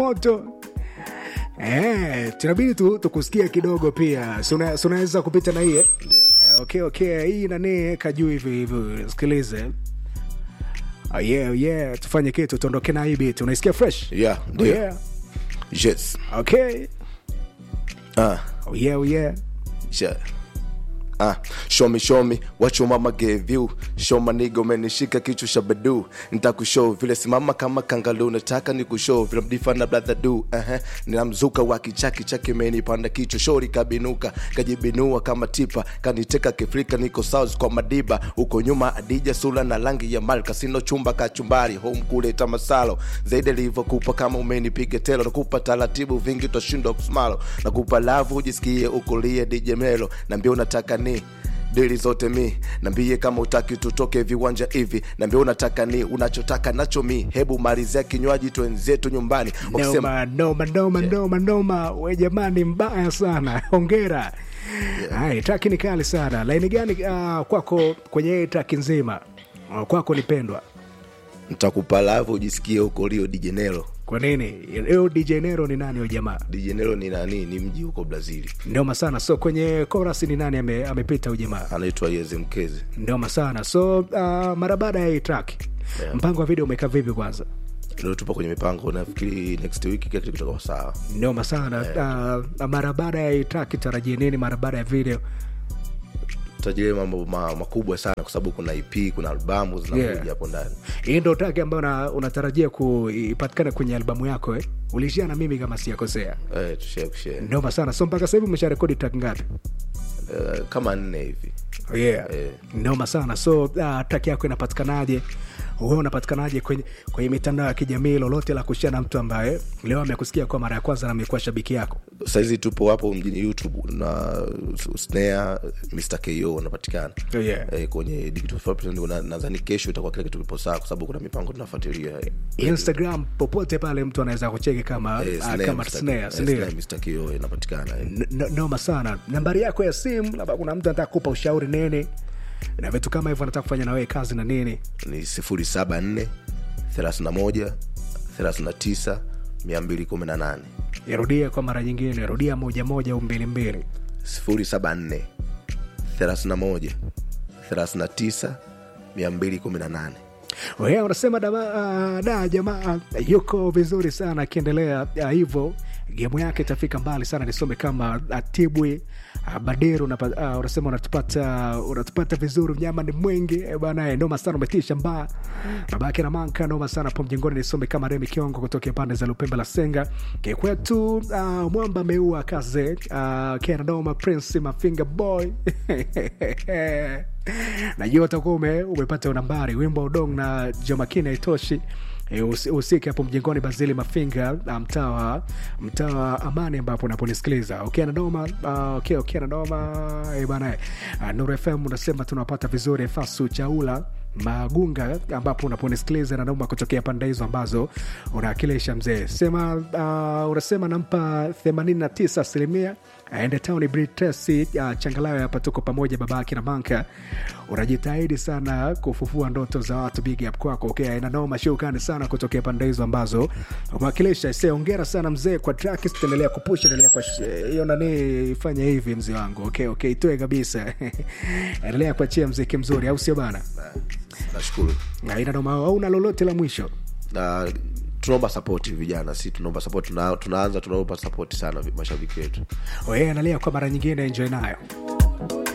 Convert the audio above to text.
moto Eh, tunabidi tu tukusikia kidogo pia Si una- si unaweza kupita na hii eh? Eh, okay okay hii nani kajuu hivi hivi sikilize oh, yeah, yeah. tufanye kitu tuondoke na hii bit unaisikia fresh Yeah, oh, ndio. yeah. Yes. okay Ah, oh, yeah, oh, yeah. yeah. Ah, show me show me what your mama gave you show my nigga umenishika kichwa cha bedu nitakushow vile simama kama kangalu nataka nikushow vile mdifana brother do uh -huh. ninamzuka wa kichaki chake imenipanda kichwa shori kabinuka kajibinua kama tipa kaniteka kifrika niko south kwa madiba huko nyuma adija sula na rangi ya mal kasino chumba kachumbari home kule tamasalo zaidi alivyokupa kama umenipiga telo nakupa taratibu vingi utashindwa kusmalo nakupa lavu ujisikie ukulie dj melo nambia unataka ni dili zote mi nambie kama utaki tutoke viwanja hivi nambia unataka ni unachotaka nacho mi hebu malizia kinywaji twenzetu nyumbani wakisema noma noma noma noma noma we jamani mbaya sana hongera yeah. traki ni kali sana laini gani uh, kwako kwenye hii traki nzima uh, kwako nipendwa ntakupa lavu ujisikie ukolio dijenelo kwa nini leo dj nero ni nani huyo jamaa dijenelo ni nani ni mji huko brazili noma sana so kwenye chorus ni nani ame- amepita huyu jamaa anaitwa yeze mkezi noma sana so uh, mara baada ya hii track Yeah. mpango wa video umekaa vipi kwanza leo tupo kwenye mipango nafikiri next week kila kitu kitakuwa sawa noma sana uh, mara baada ya hii track tarajie nini mara baada ya video tajilie mambo ma, makubwa sana kwa sababu kuna ep kuna albamu zinakuja Yeah. hapo ndani hii ndo track ambayo una- unatarajia kuipatikana kwenye albamu yako eh? ulishia na mimi kama sijakosea eh, tushare kushare noma sana so mpaka sahivi umesha rekodi track ngapi eh, kama nne hivi oh, yeah. Eh. noma sana so uh, track yako inapatikanaje wewe unapatikanaje kwenye, kwenye mitandao ya kijamii lolote la kushia na mtu ambaye leo amekusikia kwa mara ya kwanza na amekuwa shabiki yako sahizi tupo hapo mjini youtube na snare mr ko unapatikana Oh, yeah. eh, kwenye digital footprint, na- nadhani kesho itakuwa kila kitu kipo sawa kwa sababu kuna mipango tunafuatilia eh, instagram popote pale mtu anaweza kucheki kama, eh, uh, Snare, kama Mr. snare eh, sindio Snare, mr ko inapatikana eh. N- n- noma sana nambari yako ya simu labda kuna mtu anataka kupa ushauri nini na vitu kama hivyo anataka kufanya na wewe kazi na nini ni sifuri saba nne thelathini na moja thelathini na tisa mia mbili kumi na nane irudie kwa mara nyingine rudia moja moja au mbili mbili sifuri saba nne thelathini na moja thelathini na tisa mia mbili kumi na nane Wewe unasema da, uh, da jamaa uh, yuko vizuri sana akiendelea uh, hivyo gemu yake itafika mbali sana nisome kama atibwi uh, badiru unapa- uh, unasema unatupata unatupata vizuri mnyama ni mwingi eh, bana eh, noma sana umetisha mbaa babake na manka noma sana po mjengoni nisome kama remi kiongo kutokea pande za lupembe la senga kikwetu uh, mwamba ameua kaze uh, kena noma prince mafinga boy najua utakuwa ume, umepata nambari wimbo udong na jomakini haitoshi E, usi- usike hapo mjengoni bazili mafinga ah, mtaa wa mtaa wa amani ambapo unaponisikiliza ukiwa na doma uh, okay, ukiwa na doma e, bana uh, nuru fm unasema tunawapata vizuri fasu chaula magunga ambapo unaponisikiliza na nauma kutokea pande hizo ambazo unawakilisha mzee sema uh, unasema nampa 89 asilimia aende town britesi uh, changalawe hapa tuko pamoja babake na manka unajitahidi sana kufufua ndoto za watu big up kwako okay, inanoma shukani sana kutokea pande hizo ambazo umewakilisha se ongera sana mzee kwa track endelea kupusha endelea kwa sh- hiyo nani fanya hivi mzee wangu okay, okay, itoe kabisa endelea kuachia mziki mzuri au sio bana nashukuru Na inanoma au una lolote la mwisho na tunaomba sapoti vijana si tunaomba sapoti tuna, tunaanza tunaomba sapoti sana vi- mashabiki wetu oye analia kwa mara nyingine enjoy nayo